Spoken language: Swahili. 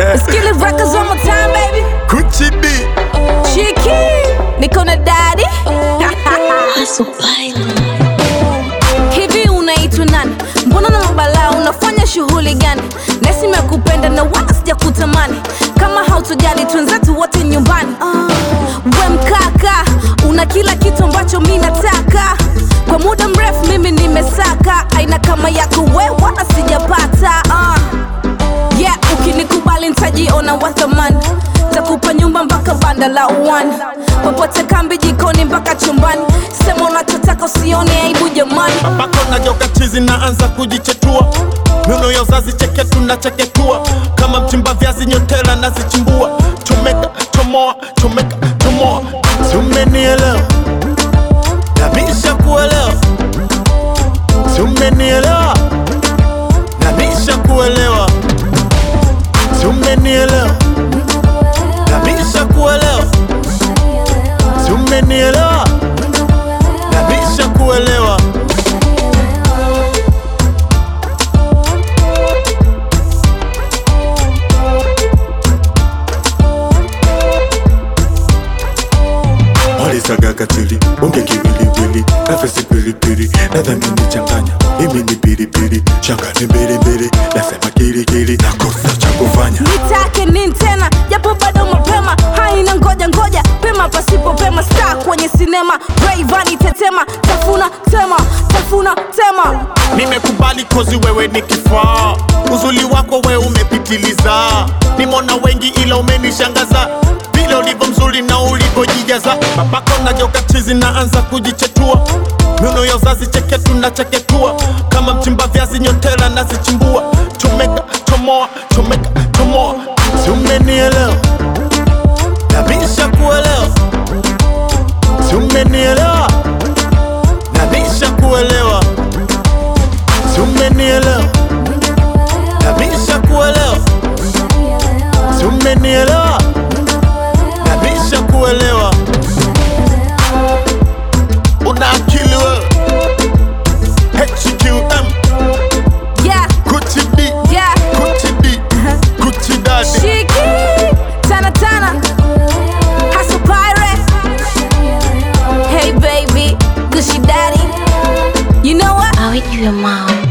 Skillet records one more time, baby. Kuchidi Chiki, niko na daddy. Hivi unaitwa nani? Mbona na mabalaa unafanya shughuli gani? Nesi mekupenda na wala sijakutamani. Kama hautojali twenzetu wote nyumbani. We mkaka, una kila kitu ambacho mi nataka. Kwa muda mrefu mimi nimesaka, aina kama yako we wala sijapata. Uh. Yeah, ukinikubali nitajiona wa thamani takupa nyumba mpaka banda la uwani popote kambi jikoni mpaka chumbani sema unachotaka usione aibu jamani Babako najoka chizi naanza kujichetua Nuno ya uzazi cheke tunacheketua Kama mchimba viazi nyotela nazichimbua Chomeka, chomoa, chomeka, chomoa Tumenielewa Namisha kuelewa Tumenielewa Namisha kuelewa Tumenielewa Namisha kuelewa Tumenielewa Namisha kuelewa walisaga katili bonge kiwiliwili nafesi pilipili nadhamini changanya imi ni pilipili shanga ni mbilimbili nasema kirikiri nakosa cha kufanya nitake nini tena japo bado mapema haina ngoja ngoja pema pasipo pema star kwenye sinema Rayvanny tetema tafuna tema tafuna tema nimekubali kozi wewe ni kifaa uzuli wako we umepitiliza nimona wengi ila umenishangaza vile ulivyo mzuri na ulivyojijaza babako najoka chizi naanza kujichetua nuno ya uzazi cheke tunacheketua kama mchimba viazi nyotela nazichimbua chomeka chomoa chomeka chomoa tumenielewa namisha kuelewa tumenielewa namisha kuelewa tumenielewa namisha kuelewa tumenielewa namisha kuelewa una akili wewe HQM yeah kuchidi yeah kuchidi kuchidadi Shiki, tana tana, hustle pirate. Hey baby, Gucci daddy. You know what? I'll eat your mom.